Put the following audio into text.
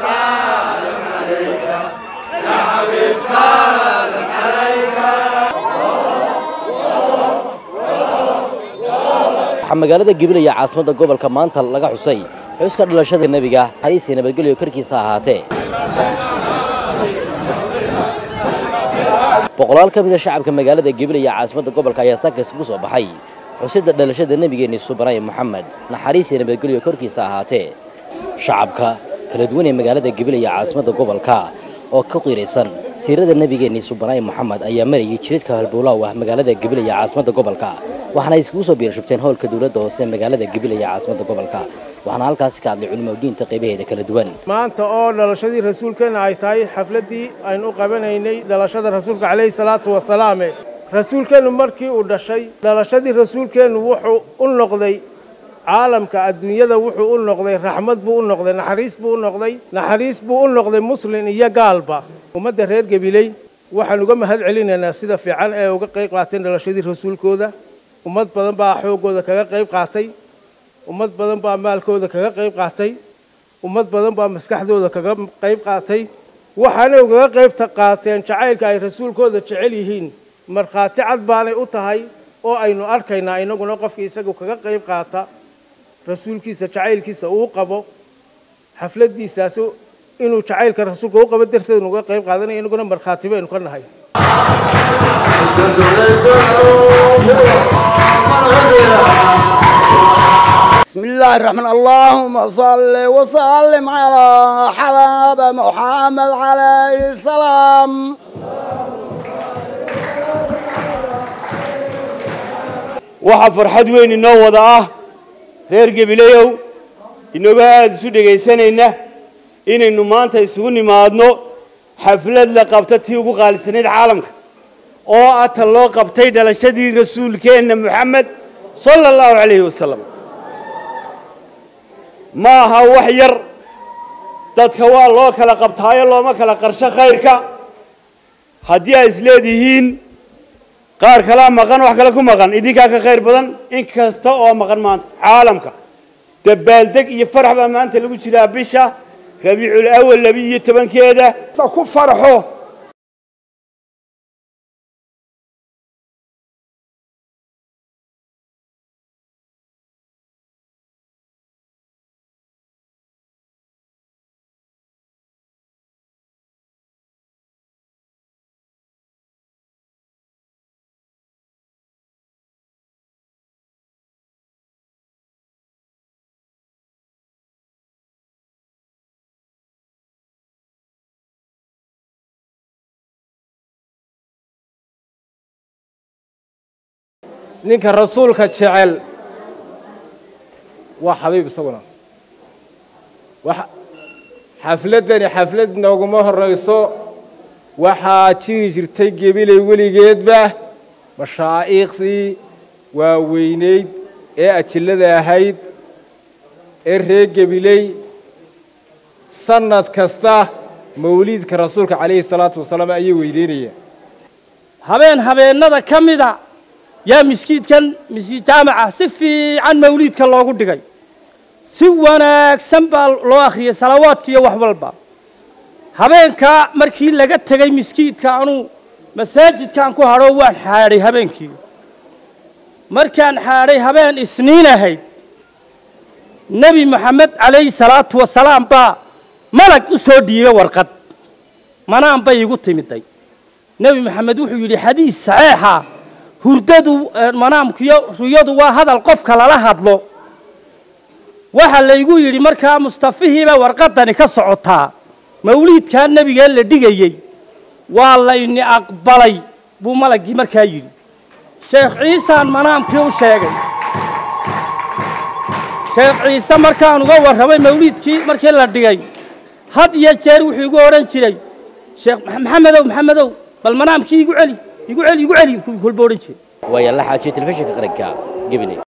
waxaa magaalada gibilaya caasimadda gobolka maanta laga xusay xuska dhalashada nebiga xariis iyo nabadgelyo korkiisa ahaatee boqolaal ka mida shacabka magaalada gibilaya caasimadda gobolka ayaa saaka isugu soo baxay xusidda dhalashada nebigeenni subanay moxamed naxariis iyo nabadgelyo korkiisa ahaatee shacabka kala duwan ee magaalada gibilaya caasimadda gobolka oo ka qiiraysan siirada nebigeenni subanay moxamed ayaa marayay jiridka halbowlaaw ah magaalada gibilaya caasimadda gobolka waxaana iskugu soo biirshubteen howlka dowladda hoose magaalada gibilaya caasimadda gobolka waxaana halkaasi ka hadlay culimo diinta qaybaheeda kala duwan maanta oo dhalashadii rasuulkeenna ay tahay xafladdii aynu u qabanaynay dhalashada rasuulka calayhi salaatu wasalaame rasuulkeennu markii uu dhashay dhalashadii rasuulkeennu wuxuu u noqday caalamka adduunyada wuxuu u noqday raxmad buu u noqday naxariis buu u noqday naxariis buu u noqday muslin iyo gaalba ummadda reer gabiley waxaan uga mahad celinaynaa sida fiican ee uga qayb qaateen dhalashadii rasuulkooda ummad badan baa xooggooda kaga qayb qaatay ummad badan baa maalkooda kaga qayb qaatay ummad badan baa maskaxdooda kaga qayb qaatay waxaanay ugaga qayb qaateen jacaylka ay rasuulkooda jecel yihiin markhaati cad baanay u tahay oo aynu arkaynaa inaguna qofkii isagu kaga qayb qaata rasuulkiisa jacaylkiisa uu qabo xafladdiisaas inuu jacaylka rasuulka u qabo darteed nuga qayb qaadanaya inaguna markhaati baynu ka nahay بسم الله الرحمن اللهم صل وسلم على حباب محمد عليه السلام waxaa farxad weyn inoo wada ah reer gebilayow inagoo aada isu dhegaysanayna inaynu maanta isugu nimaadno xaflad la qabta tii ugu qaalisanayd caalamka oo ah ta loo qabtay dhalashadii rasuulkeenna moxamed sala allahu calayhi wasalam ma aha wax yar dadka waa loo kala qabtaayo looma kala qarsho khayrka haddii ay isleedihiin qaar kalaa maqan wax kale ku maqan idinkaa ka khayr badan in kasta oo maqan maanta caalamka dabaaldeg iyo farax baa maanta lagu jiraa bisha rabiicul awal labiiyo tobankeeda ku farxo ninka rasuulka jecel waa xabiib isaguna xafladdani xaflad nooguma horrayso waxaa jiri jirtay gebilay weligeedba mashaa'iikhdii waaweynayd ee ajillada ahayd ee reer gebiley sannad kasta mawliidka rasuulka calayhi salaatu wasalaam ayay weyneynayaan habeen habeennada ka mida yaa miskiidkan miskiid jaamaca si fiican mawliidka loogu dhigay si wanaagsan baa loo akhriyey salawaadka iyo wax walba habeenkaa markii laga tegey miskiidka anuu masaajidkaan ku hadhoo waan xaadhay habeenkii markaan xaadhay habeen isniin ahayd nebi moxamed calayhi salaatu wasalaam baa malag u soo dhiibay warqad manaan bay igu timiday nebi moxamed wuxuu yidhi xadiis saxeixa hurdadu manaamkiyo ruyadu waa hadal qofka lala hadlo waxaa laygu yidhi markaa mustafihiiba warqadani ka socotaa mawliidkaa nebigee la dhigayey waa layni aqbalay buu malaggii markaa yidhi sheekh ciisaan manaamkii u sheegay sheekh ciise markaan uga warramay mawliidkii markii la dhigay had iyo jeer wuxuu igu odhan jiray sheekh maxamedow maxamedow bal manaamkii igu celi igu celi igu celi kolba odhan jiray waaya la xaajiye telefishinka qaranka gabiley